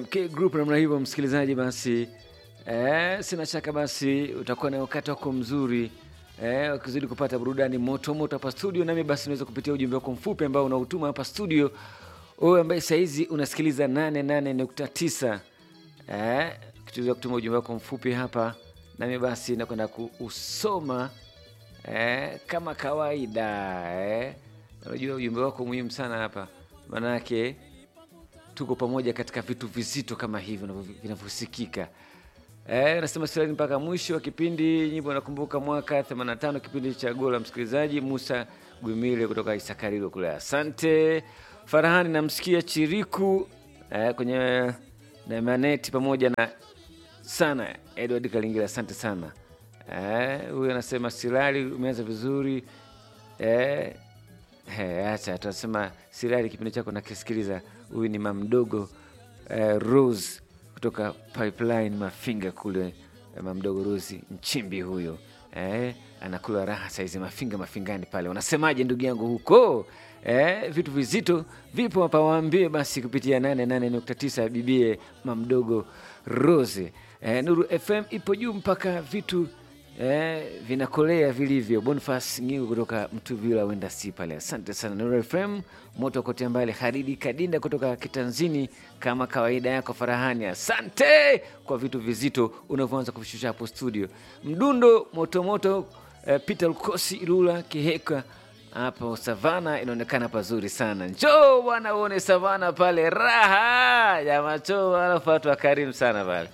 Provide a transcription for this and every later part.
MK Group namna hivyo, msikilizaji, basi eh, sina shaka basi utakuwa na wakati wako mzuri eh, ukizidi kupata burudani moto moto hapa studio, nami basi unaweza kupitia ujumbe wako mfupi ambao unautuma hapa studio, wewe ambaye saizi unasikiliza 88.9 eh, ukiweza kutuma ujumbe wako mfupi hapa, nami basi nakwenda kuusoma eh, kama kawaida eh. Unajua ujumbe wako muhimu sana hapa, maanake tuko pamoja katika vitu vizito kama hivi vinavyo- vinavyosikika. Eh, nasema silani mpaka mwisho wa kipindi. Nyimbo nakumbuka mwaka 85 kipindi cha Gola, msikilizaji Musa Gwimile kutoka Isakarilo kule. Asante Farahani, namsikia Chiriku eh, kwenye na maneti pamoja na sana Edward Kalingira, asante sana. Eh, huyu anasema Silali, umeanza vizuri eh, He, acha tunasema Sirali, kipindi chako nakisikiliza. Huyu ni mamdogo eh, Rose kutoka Pipeline Mafinga kule eh, mamdogo Rose Nchimbi huyo eh, anakula raha saizi Mafinga Mafingani pale. Unasemaje ndugu yangu huko eh, vitu vizito vipo hapa, waambie basi kupitia 88.9 bibie mamdogo Rose eh, Nuru FM ipo juu mpaka vitu Eh, vinakolea vilivyo. Bonifas Ngingo kutoka Mtuvila wenda si pale, asante sana. Nuru FM moto kote mbali. Haridi Kadinda kutoka Kitanzini, kama kawaida yako Farahani, asante kwa vitu vizito unavyoanza kuvishusha hapo studio. Mdundo motomoto eh, Peter Lukosi Ilula Kiheka hapo Savana inaonekana pazuri sana. Njoo bwana uone Savana pale, raha ya macho, alafu watu wakarimu sana pale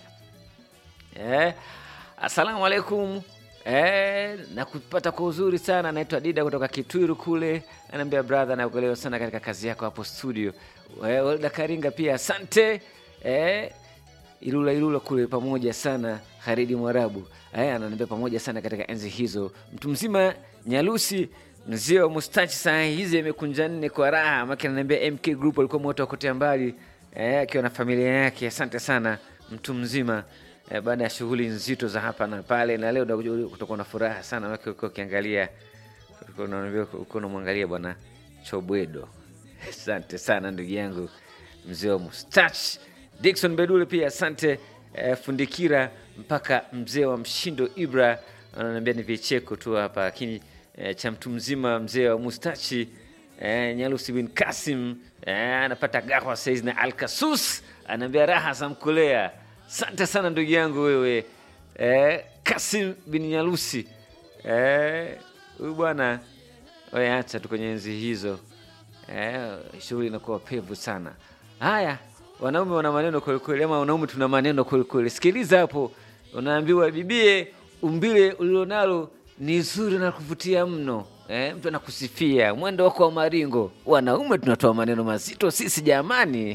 Eh, asalamu alaikum. Eh, na kupata kwa uzuri sana. Naitwa Dida kutoka Kitwiru kule, anaambia brother, nakuelewa sana katika kazi yako hapo studio. Eh, Welda Karinga pia asante. Eh, Ilula Ilula kule pamoja sana. Haridi Mwarabu eh, ananiambia pamoja sana katika enzi hizo. Mtu mzima Nyalusi mzee wa mustachi saa hizi amekunja nne kwa raha, maki ananiambia MK Group alikuwa moto wa kutea mbali eh, akiwa na familia yake. Asante sana mtu mzima eh, baada ya shughuli nzito za hapa na pale, na leo utakuja kutokuwa na furaha sana maki ukiwa ukiangalia ulikuwa unaambia ukiwa unamwangalia bwana Chobwedo. Asante sana ndugu yangu mzee wa mustachi Dickson Bedule pia asante. Eh, Fundikira mpaka mzee wa mshindo Ibra ananiambia ni vicheko tu hapa, lakini eh, cha mtu mzima mzee wa mustachi eh, Nyalusi bin Kasim eh, anapata gahwa saizi na Alkasus anaambia raha za mkulea. Asante sana ndugu yangu wewe eh, Kasim bin Nyalusi eh, huyu bwana wewe, acha tu kwenye enzi hizo eh, shughuli inakuwa pevu sana. Haya, wanaume wana maneno kwelikweli, ama wanaume tuna maneno kwelikweli. Sikiliza hapo, unaambiwa bibie, umbile ulilonalo ni zuri na kuvutia mno. Eh, mtu anakusifia mwendo wako wa maringo. Wanaume tunatoa maneno mazito sisi jamani.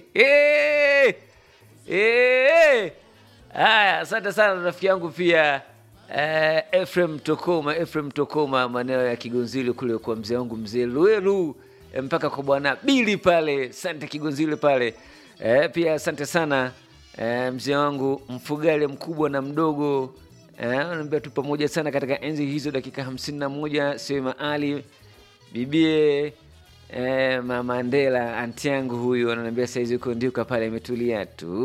Eh, haya, asante sana rafiki yangu pia eh, Efrem Tokoma, Efrem Tokoma, maeneo ya Kigonzile kule kwa mzee wangu mzee Luelu eh, mpaka kwa bwana Bili pale, asante Kigonzile pale eh, pia asante sana eh, mzee wangu mfugale mkubwa na mdogo eh, naambia tu pamoja sana katika enzi hizo, dakika hamsini na moja sema Ali bibie eh, mama Ndela anti yangu huyu ananiambia saizi uko ndiuka pale imetulia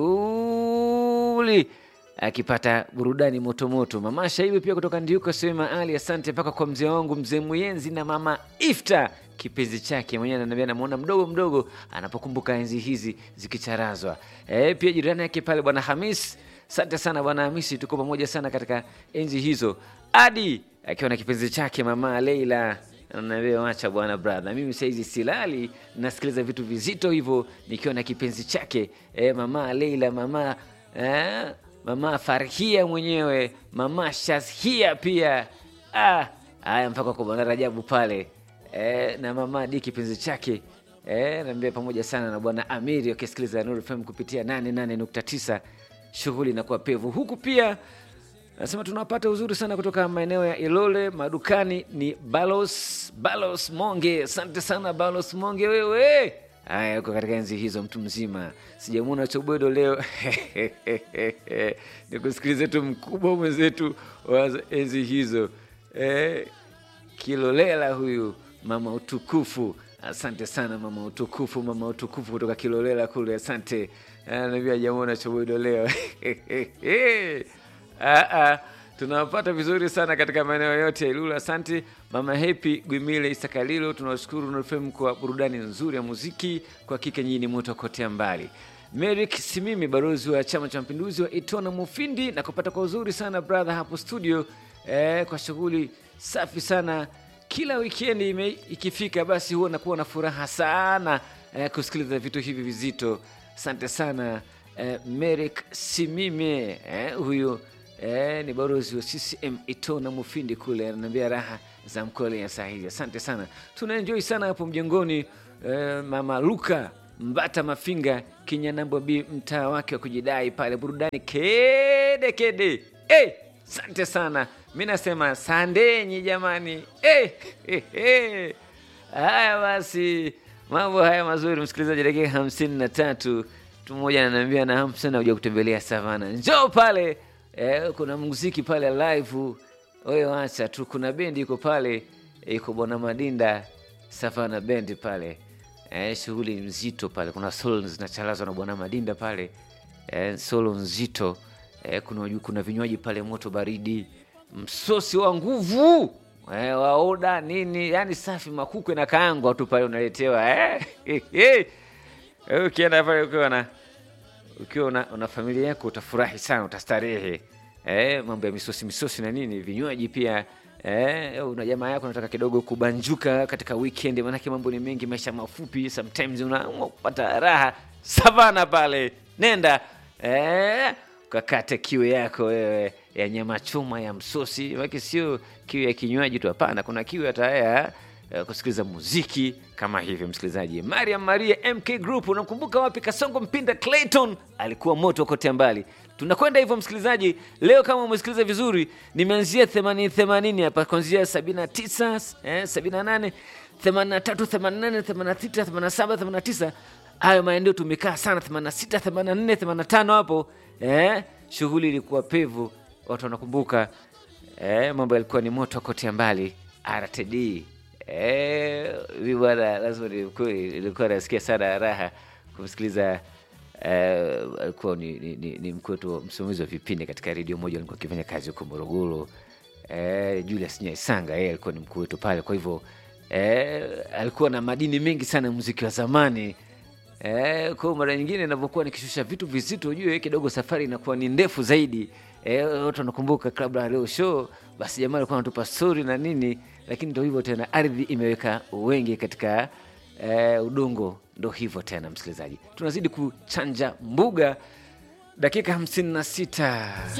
tuli akipata burudani motomoto. Mama Shaibu pia kutoka Ndiuka sema Ali, asante mpaka kwa mzee wangu mzee Muyenzi na mama Ifta kipenzi chake mwenyewe ananiambia namuona mdogo mdogo anapokumbuka enzi hizi zikicharazwa. E, pia jirani yake pale bwana Hamis, asante sana bwana Hamisi, tuko pamoja sana katika enzi hizo. Adi akiwa na kipenzi chake mama Leila ananiambia wacha bwana brother, mimi saizi silali, nasikiliza vitu vizito hivyo nikiwa na kipenzi chake e, mama Leila, mama eh, mama Farhia mwenyewe, mama Shazhia pia ah, haya mpaka kwa bwana Rajabu pale eh, na mama Di kipenzi chake eh, naambia pamoja sana na bwana Amiri wakisikiliza Nuru FM kupitia 88.9 shughuli inakuwa pevu huku pia Nasema tunapata uzuri sana kutoka maeneo ya Ilole madukani. Ni Balos Balos Monge, asante sana Balos Monge wewe. Haya, uko katika enzi hizo, mtu mzima, sijamwona Chobwedo leo nikusikilize tu mkubwa mwenzetu wa enzi hizo eh, Kilolela huyu mama utukufu Asante sana mama utukufu, mama utukufu kutoka Kilolela kule, asante. Navia jamona choboido leo Ah, ah, tunawapata vizuri sana katika maeneo yote ya Ilula. Asante mama Happy Gwimile Isakalilo, tunawashukuru NFM kwa burudani nzuri ya muziki, kwa hakika nyinyi ni moto kotea mbali. Merik Simimi, balozi wa Chama cha Mapinduzi wa Itona Mufindi, na kupata kwa uzuri sana brother hapo studio eh, kwa shughuli safi sana kila wikendi ime- ikifika basi huwa nakuwa na furaha sana eh, kusikiliza vitu hivi vizito. Asante sana eh, Merik Simime eh, huyu eh, ni balozi wa CCM Itona Mufindi kule, ananiambia raha za mkole ya saa hizi. Asante sana, tunaenjoy sana hapo mjengoni. Eh, mama Luka Mbata Mafinga Kinyanambo B, mtaa wake wa kujidai pale, burudani kede kede. Eh, asante sana, mi nasema sandenyi jamani. Eh, eh, eh. Haya basi, mambo haya mazuri, msikilizaji, dakika hamsini na tatu mtu mmoja ananiambia na hamu sana kuja kutembelea Savana, njoo pale eh, kuna muziki pale live. Oyo acha tu, kuna bendi iko pale, iko Bwana Madinda Savana bendi pale eh, shughuli nzito pale, kuna solo zinachalazwa na Bwana Madinda pale eh, solo nzito eh, kuna, kuna vinywaji pale moto baridi, msosi wa nguvu eh, waoda nini, yani safi, makuku na kaangwa tu pale unaletewa eh, eh, eh. Eh, ukienda pale ukiwa na ukiwa una, una familia yako utafurahi sana, utastarehe eh, mambo ya misosi misosi na nini, vinywaji pia eh, una jamaa yako unataka kidogo kubanjuka katika weekend, maanake mambo ni mengi, maisha mafupi, sometimes unaamua kupata raha. Savana pale, nenda eh, ukakate kiu yako wewe ya nyama choma ya msosi, maanake sio kiu ya kinywaji tu, hapana, kuna kiu hata ya eh, kusikiliza muziki kama hivyo. Msikilizaji, Mariam Maria MK Group, unamkumbuka wapi? Kasongo Mpinda Clayton alikuwa moto kote mbali. Tunakwenda hivyo msikilizaji, leo kama umesikiliza vizuri, nimeanzia 80 80 hapa kuanzia 79 eh, 78 83 88 86 87 89 hayo maeneo tumekaa sana 86 84 85 hapo eh, shughuli ilikuwa pevu, watu wanakumbuka eh, mambo yalikuwa ni moto kote mbali. RTD eh, mi bwana, lazima ni kweli, ilikuwa nasikia sana raha kumsikiliza eh, alikuwa ni, ni, ni, ni mkwetu msimamizi wa vipindi katika redio moja, alikuwa akifanya kazi huko Morogoro eh, Julius Nyaisanga yeye alikuwa ni mkuu wetu pale, kwa hivyo eh, alikuwa na madini mengi sana ya muziki wa zamani. Eh, kwa mara nyingine inavyokuwa nikishusha vitu vizito, ujue kidogo safari inakuwa ni ndefu zaidi. Eh, watu wanakumbuka Club la Leo Show, basi jamaa alikuwa anatupa story na nini, lakini ndio hivyo tena, ardhi imeweka wengi katika eh, udongo. Ndo hivyo tena, msikilizaji, tunazidi kuchanja mbuga dakika hamsini na sita.